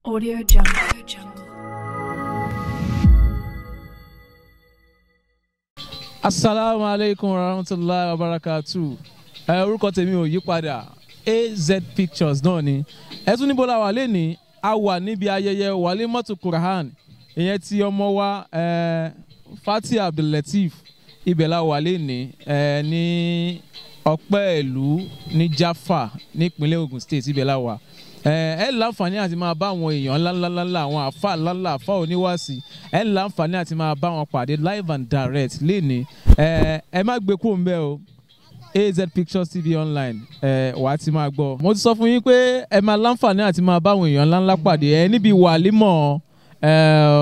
Audio Jungle. asalaamu aleykum warahmatulahi wabarakatu ẹ orúkọ tèmi ò yí padà az pictures náà ni ẹ tún níbo la wà lẹ́ni a wà níbi ayẹyẹ walimatu quran ìyẹn ti ọmọ wa ẹ fati abdullateef ibẹ̀ la wà lẹ́ni ẹ ní ọpẹ́ ìlú ní jaffa nípínlẹ̀ ogun state ibẹ̀ la wà ẹ ẹ láǹfààní àti máa bá àwọn èèyàn ńláńláńlá àwọn àfa ńláńlá àfa oníwàásí ẹ láǹfààní àti máa bá wọn pàdé live and direct léni ẹ ẹ má gbé kúrò ńbẹ̀ o az pictures tv online ẹ wà á ti máa gbọ́. mo ti sọ fún yín pé ẹ máa láǹfààní àti máa bá àwọn èèyàn ńláńlá pàdé ẹ níbi wàlímọ̀ ẹ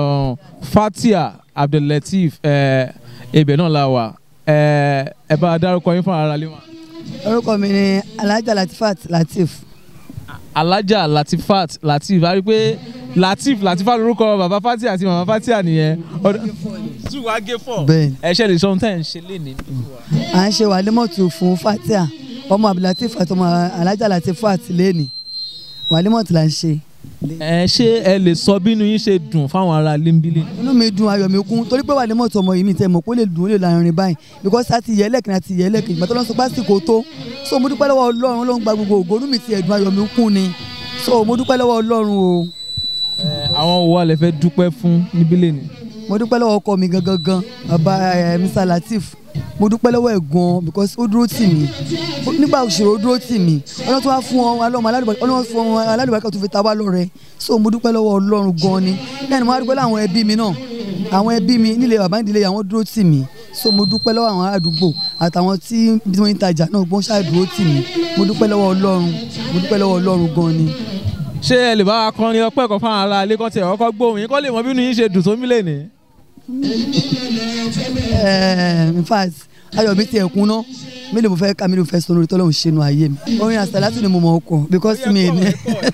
fatia abdullateef ẹ ibẹ̀ náà la wà ẹ ẹ bá a dárúkọ yín fún ara lima. orúkọ mi ni alhaja latifat latif alájà latifat latif a rí i pé latif latifat lorúkọ bàbá fatia àti màmá fatia nìyẹn. two wa gé four. bẹ́ẹ̀ni ẹ ṣe lè sọ ohun tẹ́ ẹ̀ ń ṣe lénìí. à ń ṣe wàlímọ̀tù fún fatia ọmọ abdulatif àti ọmọ alhaja latifat lẹ́ni wàlímọ̀tù là ń ṣe. ẹ ṣé ẹ lè sọ bínú yín ṣe dùn fáwọn ará limbili. inú mi dùn ayọ̀ mi kún torí pé wàlímọ̀tù ọmọ yìí mi tẹ̀ mọ̀ pé ó lè dùn ó lè lárin báyìí because a ti yẹ ẹlẹ́kìnrin àti yẹ ẹlẹ́kìnrin ìgbà tó lọ́n sọ pásítìkò tó so mo dúpẹ́ lọ́wọ́ ọlọ́run ló ń gba gbogbo ògo inú mi ti ẹ̀dùn ayọ̀ mi kún ni so mo dúpẹ́ lọ́wọ́ ọlọ́run o ẹ àwọn wo wà lè fẹ́ dúpẹ́ fún níbí lẹ́nu. mo dúpẹ́ lọ́wọ́ ọkọ mi gangan gan bàbá ẹ, Mr Latif mo dúpẹ́ lọ́wọ́ ẹ̀ gan because ó dúró tì mí Ó- nígbà òṣèré ó dúró tì mí ọlọ́run tó wá fún ọ alọ́mọ aládùbọ̀ ọlọ́run fún ọ aládùbọ̀ tó fi ta wá lọ́rẹ so mo dúpẹ́ lọ́wọ́ ọlọ́run gan ni lẹ́nu mo wá dúpẹ́ lọ́wọ́ àwọn ẹbí mi náà àwọn ẹbí mi nílé bàbá ìdílé àwọn dúró tì mí so mo dúpẹ́ lọ́wọ́ àwọn àdúgbò àtàwọn tí bí wọ́n ń tajà náà gbọ́n ṣáà dúró tì mí mo dúpẹ́ lọ́wọ́ ọlọ́run mo dúpẹ́ lọ́wọ́ ọlọ́run gan ni. ṣé ẹ lè bá wa kọrin ọpẹ́ kan fáwọn ará ilé kan tí ẹ kọ́kọ́ gbóhùn yín kọ́ lè mọ bínú yín ṣe dùn tó mí lẹ́nu. Eh, in fact ayọ̀ mi ti ẹ̀kún ná mi lè mo fẹ́ ká mi lè mo fẹ́ sọ lórí tọ́lọ́hún ṣe nu ayé mi orin àsàlátù ni mo mọ̀ ọkọ̀ because mi ní.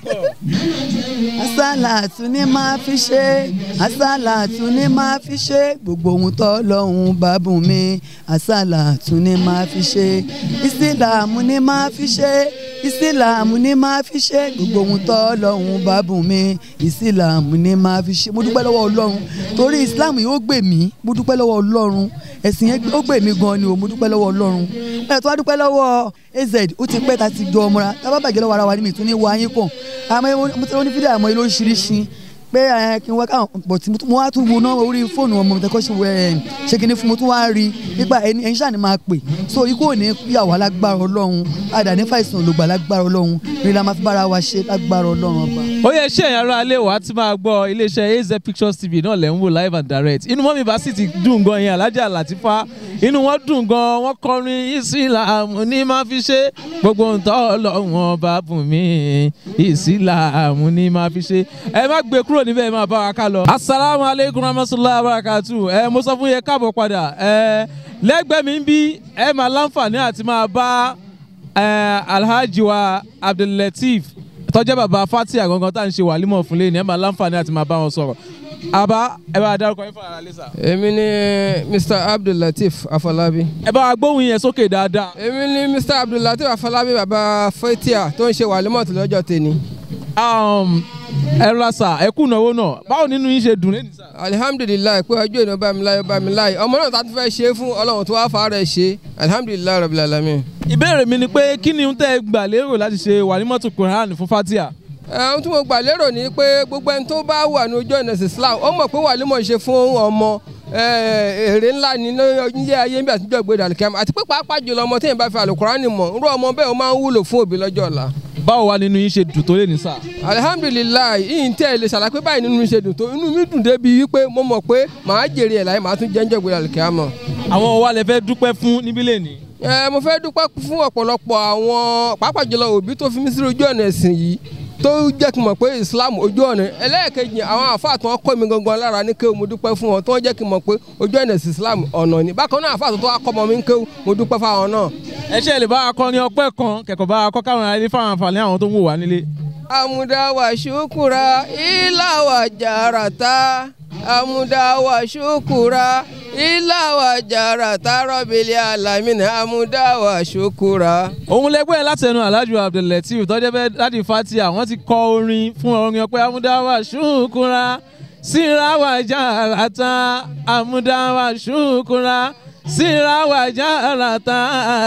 àsàlátù ni máa fi ṣe àsàlátù ni máa fi ṣe gbogbo ohun tọ́lọ́hún bá bùn mi àsàlátù ni máa fi ṣe ìsìlámù ni máa fi ṣe ìsìlámù ni máa fi ṣe gbogbo ohun tọ́lọ́hún bá bùn mi ìsìlámù ni máa fi ṣe mo dúpẹ́ lọ́wọ́ ọlọ́run torí ìsìlámù yìí ó gbè mí mo dúpẹ́ lọ́wọ́ ọlọ́run ẹ̀sìn yẹn ó gbè mí gan ni o mo dúpẹ́ lọ́wọ́ ọlọ́run ẹ̀ tó wá dúpẹ́ lọ́wọ́ az ó ti pẹ́ ta ti jọ ọmọra tá a bá bàjẹ́ lọ́wọ́ ara wa ni mi tún ní wá yín kàn àmọ́ mo ti ní fídíò àmọ́ lóríṣiríṣi pé ẹ kí n wá káwọn pọ̀ tí mo wá tún wo náà orí fóònù ọmọ mi tẹ́kọ̀ ṣe wẹ̀ ṣe kí ni fún mo tún wá rí nípa ẹni ẹni ṣáà ni máa pè so ikú ò ní yàwó alágbára ọlọ́run àdàní fàìsàn olùgbà lágbára ọlọ́run rí la máa fi bára wa ṣe lágbára ọlọ́run ọba. ó yẹ ṣé ẹ̀yin ará ilé wa ti máa gbọ́ iléeṣẹ́ az pictures tv náà lẹ́ ń wò live and direct inú mọ́mí bá sì ti dùn gan yẹn alájà làtífá inú wọn dùn gan wọn kọrin ìsìláàmù ní máa fi ṣe gbogbo ntọ́ ọlọ́wọ́n bá bùn mí ìsìláàmù ní máa fi ṣe ẹ má gbé kúrò níbẹ̀ ẹ máa bá wa ká lọ. asalaamu aleykum rahmatulahi wabarakatu ẹ mo sọ fún yẹn káàbọ̀ padà ẹ lẹ́gbẹ̀ẹ́ mi ń bí ẹ máa láǹfààní àti máa bá ẹ alhaji wa abdullateef tọ́jẹ́ bàbá fatia gangan tá à ń ṣe wàlímọ̀ fún lẹ́yìn ẹ máa láǹfààní àti máa bá wọn sọ̀rọ̀ àbá ẹ bá dárúkọ yín fún ara lẹ́sà. èmi ni mr abdullateef afọlábí. ẹ bá wa gbóhùn yẹn sókè dáadáa. èmi ni mr abdullateef afọlábí baba fatia tó ń ṣe wàlímọ̀tì lọ́jọ́ tèmi. Um, ẹ ra sà ẹ kú ìnáwó náà báwo nínú yín ṣe dùn lẹ́nu sà. alihamdulilayi pé ọjọ́ ìnáwó bá mi láyé bá mi láyé ọmọ náà tá a tún fẹ́ ṣe é fún ọlọ́run tó wá fa rẹ̀ ṣe alihamdulilayi rabil alamin. ìbéèrè mi ni pé kí ni tẹ́ ẹ gbà lérò láti ṣe wàlímọ̀tò quran fún fatia. ohun tí mo gbà lérò ni pé gbogbo ẹni tó bá wà ní ojú ọ̀nà islam ó mọ̀ pé wàlímọ̀ ṣe fún ọmọ eh, èrè ńlá ní ilé ayé bí àtijọ́ ìgbéra àlùkìyàmù àti pé pàápàá jùlọ ọmọ téèyàn bá fi àlùkùránì mọ̀ irú ọmọ bẹ́ẹ̀ ó máa ń wúlò fún òbí lọ́jọ́ ọ̀la báwo wá nínú yín ṣe dùn tó lẹ́nu sà. alihamdulilayi yìí tẹ́ ẹ lè ṣàlàyé báyìí nínú mi ṣe dùn tó inú mi dùn débi wípé mo mọ̀ pé màá jèrè ẹ̀ láyé màá tún jẹ́ ń jẹ́ gbéra lùkẹ́ àmọ́. àwọn wa lè fẹ́ dúpẹ́ fún níbí lẹ́ni. ẹ mo fẹ́ dúpẹ́ fún ọ̀pọ̀lọpọ̀ àwọn pàápàá jùlọ òbí tó fi mí sí ojú ọ̀nà ẹ̀sìn yìí tó jẹ́ kí n mọ̀ pé islam ojú ọ̀nà ẹlẹ́ẹ̀kejì àwọn àfáà tó ń kọ́ mi gangan lára ní kéwù mo dúpẹ́ fún wọn tó ń jẹ́ kí n mọ̀ pé ojú ọ̀nà ẹ̀sìn islam ọ̀nà ni bákan náà àfáà tó tó wá kọ́ mọ́ mi ní kéwù mo dúpẹ́ fáwọn náà. ẹ ṣe lè bá wa kọ́ ní ọpẹ́ kan kẹ̀kọ́ bá wa kọ́ káwọn ará ilé fáwọn àǹfààní àwọn tó ń wò wá nílé. amudawa shukura ilawa jarata amudawa shukura ilá wa jàrá tààrọ̀ bílẹ̀ alamina amúdáwà ṣokúra. òun lẹgbẹ́ látẹnu alájù abdulateef tọ́jọ́ bẹ́ẹ̀ láti fatia wọ́n ti kọ orin fún orin ọpẹ́ amúdáwà ṣùkúra síráwà jàràtà amúdáwà ṣùkúra síráwà jàràtà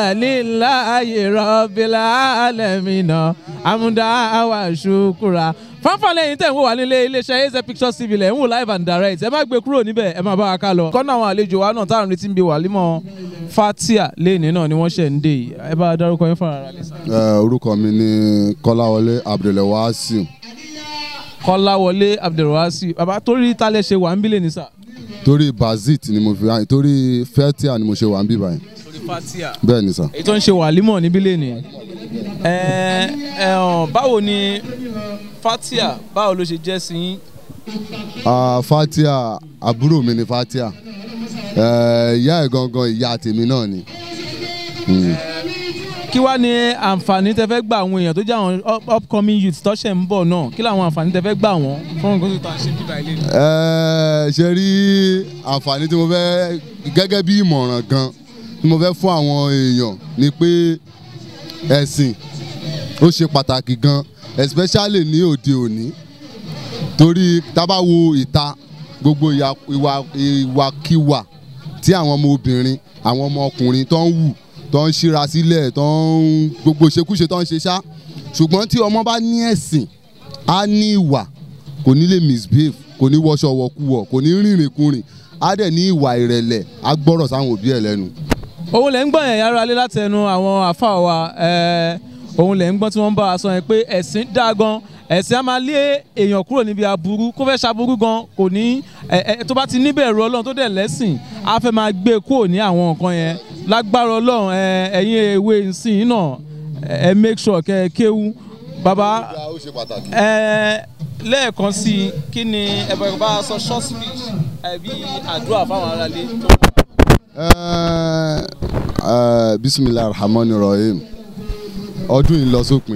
líláyè rọ́bìlà alẹ́mìnà amúdáwà ṣùkúra fanfàlẹ́ yìí tẹ̀ ń wò wá nílé iléeṣẹ́ az pictures tv lẹ̀ ń wò live and direct ẹ má gbé kúrò níbẹ̀ ẹ má bá wa ká lọ. kọ́nà àwọn àlejò wa náà táwọn retí ń bi wàlímọ̀ fatia lẹ́ẹ̀ni náà ni wọ́n ṣẹ̀ ń dé yìí ẹ bá a dárúkọ yín fúnra rẹ̀ lẹ́sà. Eh, orúkọ mi ni kọ́láwọlé abdulwasiu kọ́láwọlé abdulwasi bàbá torí talẹ̀ ṣe wà ń bílẹ̀ ní sà. torí bazit ni mo fi wá torí fetia ni mo ṣe wà ń bí báyìí torí fatia. bẹ́ẹ̀ ni sà. èyí tó ń ṣe wàlímọ̀ níbí lẹ́ni. ẹ ẹ hàn báwo ni fatia báwo ló ṣe jẹ́ sí yín. Ah, fatia àbúrò mi ni fatia Eh, ìyá ẹ̀ gangan ìyá tèmi náà ni. Mm. kí wàá ní àǹfààní tẹ fẹ́ gba àwọn èèyàn tó jẹ́ àwọn up- upcoming youth tó ṣẹ̀ ń bọ̀ náà kí làwọn àǹfààní tẹ fẹ́ gbà wọ́n fún nǹkan tó tà ṣe bíbá ilé ni. Eh, ṣe rí àǹfààní tí mo fẹ́ gẹ́gẹ́ bí ìmọ̀ràn gan tí mo fẹ́ fún àwọn èèyàn ni pé ẹ̀sìn ó ṣe pàtàkì gan especially ní òde òní torí tá bá wo ìta gbogbo ìyà- ìwà ìwàkiwà tí àwọn ọmọ obìnrin àwọn ọmọ ọkùnrin tó ń wù tó ń ṣíra sílẹ̀ tó ń gbogbo ìṣekúṣe tó ń ṣe ṣá ṣùgbọ́n tí ọmọ bá ní ẹ̀sìn á ní ìwà kò ní lè misbehave kò ní wọṣọ wọkúwọ kò ní rìnrìn kùnrin á dẹ̀ ní ìwà ìrẹ̀lẹ̀ á gbọ́rọ̀ sáwọn òbí ẹ̀ lẹ́nu. òun lẹ̀ ń gbọ́n yẹn yàrá alẹ́ látẹnu àwọn àfa wa ẹ̀, òun lẹ̀ ń gbọ́n tí wọ́n ń bá wa sọ yẹn pé ẹ̀sìn dá gan ẹ̀sìn á máa lé èèyàn kúrò níbi aburú kó fẹ́ ṣaburú gan kò ní ẹ̀, ẹ̀, tó bá ti níbẹ̀rù ọlọ́run tó dẹ̀ lẹ́sìn á fẹ́ máa gbé kúrò ní àwọn nǹkan yẹn lágbára ọlọ́run ẹ̀, ẹ̀yin ewé nsìn náà ẹ̀ make sure kẹ́ ẹ kéwú bàbá ó ṣe pàtàkì. ẹ lẹ́ẹ̀kan sí i kí ni ẹ bá bá a sọ short speech ẹbí àdúrà fáwọn aráalé tó Eh, eh, bisimilahi rahman rahim ọdún yìí lọ sópin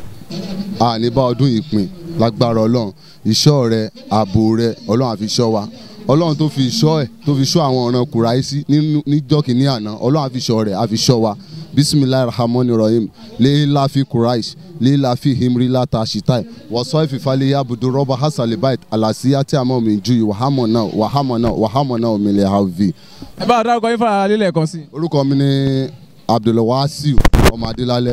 àní bá ọdún yìí pin lágbára ọlọ́run ìṣọ́ rẹ ààbò rẹ ọlọ́run àfi ṣọ́ wa ọlọ́run tó fi ṣọ́ ẹ̀ tó fi ṣọ́ àwọn ọ̀ràn kùráìsì nínú- níjọ́ kìíní àná ọlọ́run àfi ṣọ́ rẹ̀ àfi ṣọ́ wa bisimilahi rahman rahim leela fi kùráìsì leela fi himri lata shitai wọ́sọ́ ìfìfàlẹ̀ yabudu rọ́bà hasalibait alasiya tí a mọ̀ mí ju wàhámọ̀ náà wàhámọ̀ náà wàhámọ̀ náà òmìnira havi ẹ bá a dárúkọ yín fáwọn aráalé lẹ́ẹ̀kan sí i. orúkọ mi ni abdulwasiu ọmọ adélálẹ.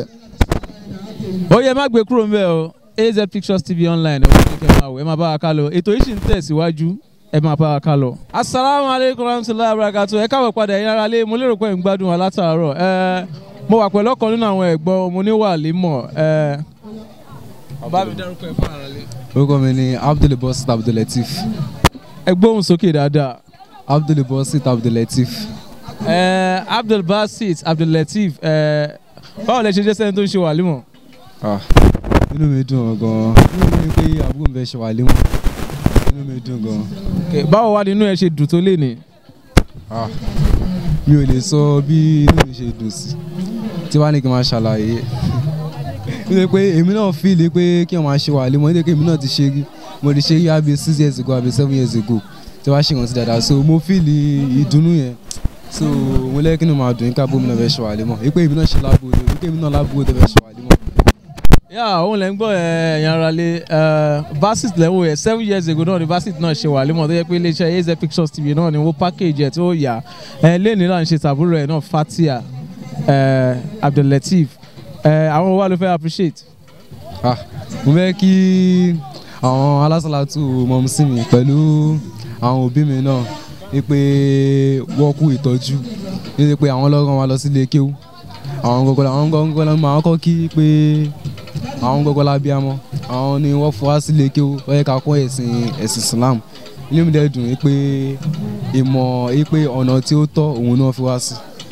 ó yẹ má gbé kúrò ńbẹ̀ o az pictures tv online ẹ wọ́n ní kẹ́ máa wò ẹ máa bá wa ká lọ ètò yìí sì ń tẹ̀síwájú ẹ máa bá wa ká lọ. asalaamu aleykum rahmatulahi abarakatu ẹ káwọ padà ẹ̀yin aráalé mo lérò pé ẹ ń gbádùn wa látàárọ̀ ẹ mo wà pẹ̀lú ọ̀kan nínú àwọn ẹ̀gbọ́n mo ní wà límọ̀ ẹ bá mi dárúkọ ẹ fún aráalé. orúkọ mi ni abdulbasit abdulateef ẹ gbóhùn sókè dáadáa. abdulbasit abdulateef ẹ abdulbasit abdulateef ẹ báwo lẹ ṣe jẹ́ sẹ́ni tó ń ṣe wàlímọ̀. ah inú mi dùn gan inú mi ní pé àbúrò mi fẹ́ ṣe wà lémọ̀ inú mi dùn gan Okay, báwo wá nínú ẹ ṣe dùn tó lé ní. ah mi ò lè sọ bí inú mi ṣe dùn sí tí wàá ní kí n máa ṣàlàyé nítorí pé èmi náà fíìlì pé kí n máa ṣe wà lémọ̀ nítorí pé èmi náà ti ṣe rí mo ti ṣe rí àbí six years ago àbí seven years ago tí wàá ṣe ìrántí dáadáa so mo fíìlì ìdùnnú yẹn so mo lẹ́yìn kí ni màá dùn ní káàbọ̀ mi náà fẹ́ ṣe wà lémọ̀ wípé èmi náà ṣe láàbò ni wípé èmi náà láàbò tó fẹ́ ṣe wà lémọ̀. yà òun lẹ́ ń gbọ́ ẹ̀yàn ara lé basit lẹ́wọ̀ ẹ̀ seven years ago náà ni basit náà ṣe wà límọ̀ tó yẹ pé iléeṣẹ́ az pictures tv náà ni wọ́n package ẹ̀ tó yà ẹ̀ lẹ́ni náà ń ṣe tàbúrò ẹ̀ náà fatia ẹ̀ abdulateef ẹ̀ àwọn wa ló fẹ́ appreciate. ah mo fẹ́ kí àwọn alásàlátù mọ̀mùsí mi pẹ̀lú àwọn òbí mi náà ní pé wọ́n kú ìtọ́jú ní pé àwọn lọ́gán wa lọ sílé kéwú àwọn gọ́gọ́ àwọn gọ́gọ́ la máa kọ́ kí pé àwọn gọ́gọ́ la bí amọ́ àwọn ni wọ́n fọ́ wá sílé kéwú wọ́n yẹ ká kọ́ ẹ̀sìn ẹ̀sìn Islam ilé mi dẹ̀ dùn ní pé ìmọ̀ ní pé ọ̀nà tí ó tọ́ òun náà fi wá sí.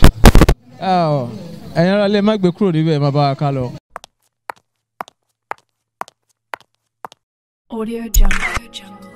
ẹ̀yàn ara lé má gbé kúrò níbẹ̀ má bá wa ká lọ. Audio Jungle.